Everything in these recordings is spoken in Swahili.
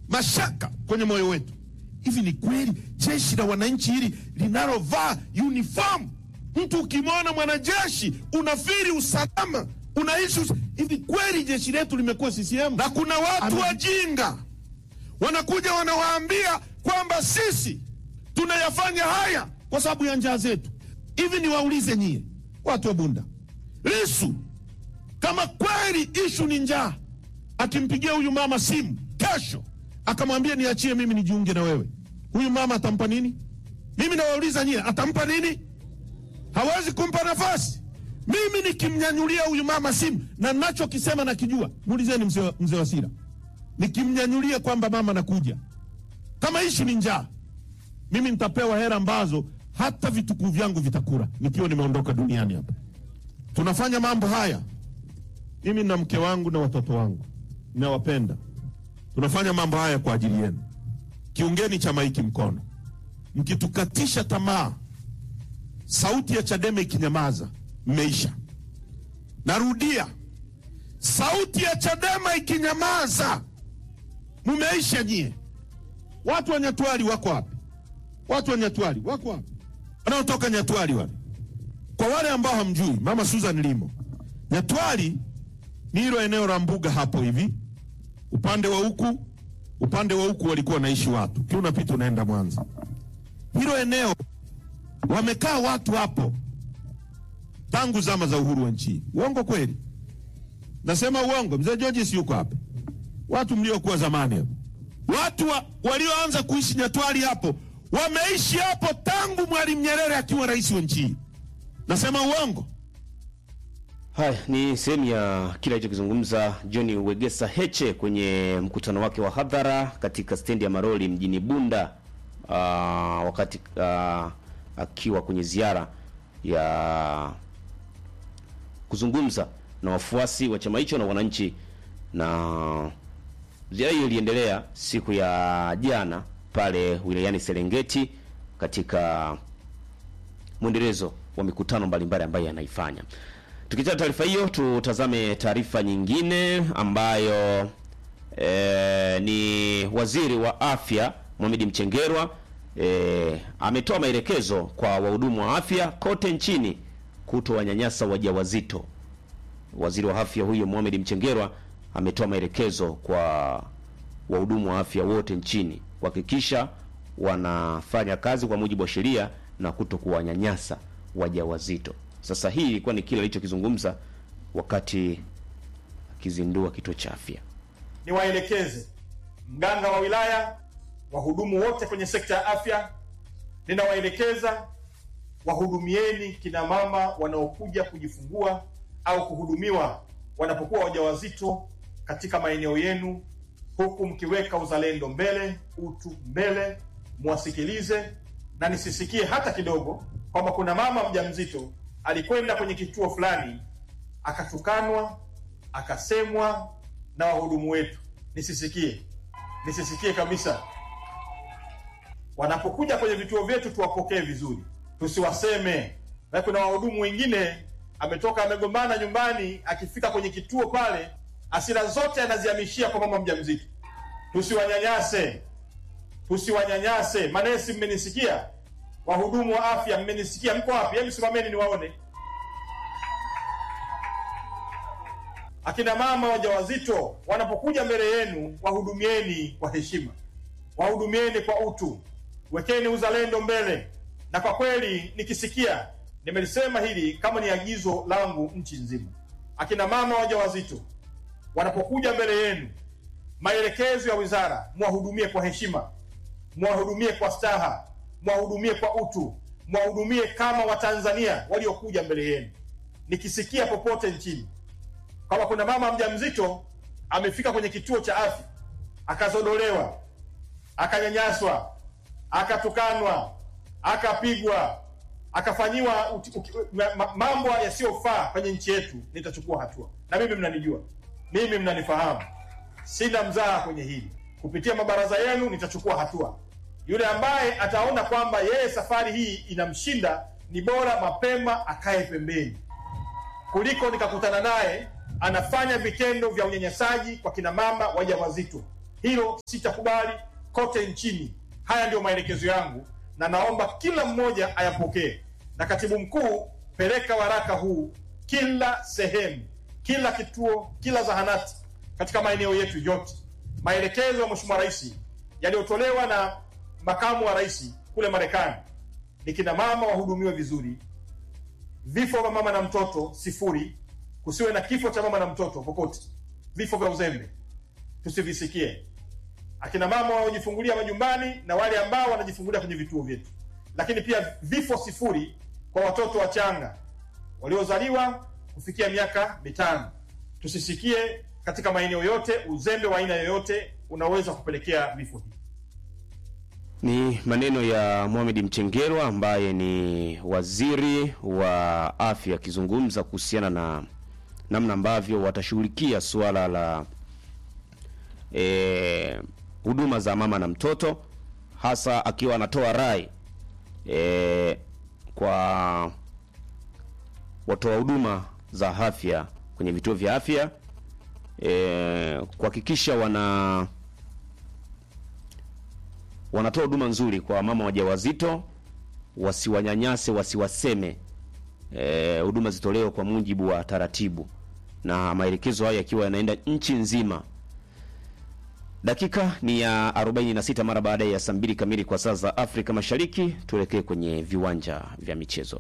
mashaka kwenye moyo wetu. Hivi ni kweli jeshi la wananchi hili linalovaa uniform, mtu ukimwona mwanajeshi unafiri usalama, unaishi us... hivi kweli jeshi letu limekuwa CCM? Na kuna watu Amen. wajinga wanakuja wanawaambia kwamba sisi tunayafanya haya kwa sababu ya njaa zetu. Hivi niwaulize nyie watu wa Bunda, Lisu kama kweli ishu ni njaa, akimpigia huyu mama simu kesho akamwambia niachie mimi nijiunge na wewe, huyu mama atampa nini? Mimi nawauliza nyie, atampa nini? Hawezi kumpa nafasi. Mimi nikimnyanyulia huyu mama simu na nachokisema nakijua, muulizeni mzee wa- mzee Wasira, nikimnyanyulia kwamba mama nakuja, kama ishu ni njaa, mimi nitapewa hera ambazo hata vitukuu vyangu vitakula nikiwa nimeondoka duniani hapa. Tunafanya mambo haya mimi na mke wangu na watoto wangu nawapenda. Tunafanya mambo haya kwa ajili yenu. Kiungeni chama hiki mkono. Mkitukatisha tamaa, sauti ya Chadema ikinyamaza, mmeisha. Narudia, sauti ya Chadema ikinyamaza, mumeisha nyie. Watu wa Nyatwali wako wapi? Watu wa Nyatwali wako wapi? Wanaotoka Nyatwali wale. Kwa wale ambao hamjui, mama Susan Limo, Nyatwali ni hilo eneo la mbuga hapo hivi, upande wa huku, upande wa huku walikuwa wanaishi watu, kiwa unapita unaenda Mwanza. Hilo eneo wamekaa watu hapo tangu zama za uhuru wa nchi hii. Uongo kweli? Nasema uongo? Mzee George si yuko hapa? Watu mliokuwa zamani hapo, watu wa, walioanza kuishi Nyatwali hapo wameishi hapo tangu Mwalimu Nyerere akiwa rais wa nchi hii. Nasema uongo? Haya ni sehemu ya kile alichokizungumza John Wegesa Heche kwenye mkutano wake wa hadhara katika stendi ya Maroli mjini Bunda uh, wakati uh, akiwa kwenye ziara ya kuzungumza na wafuasi wa chama hicho na wananchi, na ziara hiyo iliendelea siku ya jana pale wilayani Serengeti katika mwendelezo wa mikutano mbalimbali ambayo anaifanya. Tukiacha taarifa hiyo, tutazame taarifa nyingine ambayo e, ni waziri wa afya Mohamed Mchengerwa e, ametoa maelekezo kwa wahudumu wa afya kote nchini kutowanyanyasa wajawazito. Waziri wa afya huyo Mohamed Mchengerwa ametoa maelekezo kwa wahudumu wa afya wote nchini kuhakikisha wanafanya kazi kwa mujibu wa sheria na kuto kuwanyanyasa wajawazito. Sasa hii ilikuwa ni kile alichokizungumza wakati akizindua kituo cha afya. niwaelekeze mganga wa wilaya, wahudumu wote kwenye sekta ya afya, ninawaelekeza wahudumieni kina mama wanaokuja kujifungua au kuhudumiwa wanapokuwa wajawazito katika maeneo yenu, huku mkiweka uzalendo mbele, utu mbele, mwasikilize na nisisikie hata kidogo kwamba kuna mama mjamzito alikwenda kwenye kituo fulani akatukanwa, akasemwa na wahudumu wetu. Nisisikie, nisisikie kabisa. Wanapokuja kwenye vituo vyetu tuwapokee vizuri, tusiwaseme. Na kuna wahudumu wengine ametoka amegombana nyumbani, akifika kwenye kituo pale hasira zote anazihamishia kwa mama mjamzito. Tusiwanyanyase, tusiwanyanyase. Manesi, mmenisikia? Wahudumu wa afya, mmenisikia? Mko wapi? Hebu simameni niwaone. Akina mama wajawazito wanapokuja mbele yenu, wahudumieni kwa heshima, wahudumieni kwa utu, wekeni uzalendo mbele. Na kwa kweli nikisikia, nimelisema hili kama ni agizo langu nchi nzima, akina mama wajawazito wanapokuja mbele yenu, maelekezo ya wizara, mwahudumie kwa heshima, mwahudumie kwa staha, mwahudumie kwa utu, mwahudumie kama Watanzania waliokuja mbele yenu. Nikisikia popote nchini kama kuna mama mjamzito amefika kwenye kituo cha afya akazodolewa, akanyanyaswa, akatukanwa, akapigwa, akafanyiwa uti- uki- ma- ma- mambo yasiyofaa kwenye nchi yetu, nitachukua hatua. Na mimi mnanijua, mimi mnanifahamu, sina mzaha kwenye hili. Kupitia mabaraza yenu nitachukua hatua. Yule ambaye ataona kwamba yeye safari hii inamshinda, ni bora mapema akae pembeni kuliko nikakutana naye anafanya vitendo vya unyanyasaji kwa kina mama wajawazito. Hilo sitakubali kote nchini. Haya ndiyo maelekezo yangu, na naomba kila mmoja ayapokee. Na katibu mkuu, peleka waraka huu kila sehemu, kila kituo, kila zahanati katika maeneo yetu yote. Maelekezo ya Mheshimiwa Rais yaliyotolewa na makamu wa rais kule Marekani ni kina mama wahudumiwe vizuri, vifo vya mama na mtoto sifuri, kusiwe na kifo cha mama na mtoto popote, vifo vya uzembe tusivisikie, akina mama wanaojifungulia majumbani na wale ambao wanajifungulia kwenye vituo vyetu, lakini pia vifo sifuri kwa watoto wachanga waliozaliwa kufikia miaka mitano. Tusisikie katika maeneo yote uzembe wa aina yoyote unaweza kupelekea vifo hivi. Ni maneno ya Mohamed Mchengerwa ambaye ni waziri wa afya akizungumza kuhusiana na namna ambavyo watashughulikia suala la eh, huduma za mama na mtoto, hasa akiwa anatoa rai eh, kwa watoa huduma za afya kwenye vituo vya afya eh, kuhakikisha wana wanatoa huduma nzuri kwa mama wajawazito, wasiwanyanyase, wasiwaseme. Eh, huduma zitolewe kwa mujibu wa taratibu, na maelekezo hayo yakiwa yanaenda nchi nzima. Dakika ni ya 46 mara baada ya saa mbili kamili kwa saa za Afrika Mashariki. Tuelekee kwenye viwanja vya michezo.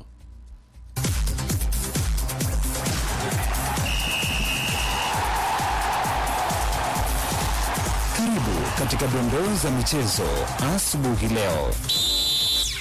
Karibu katika dondoo za michezo asubuhi leo.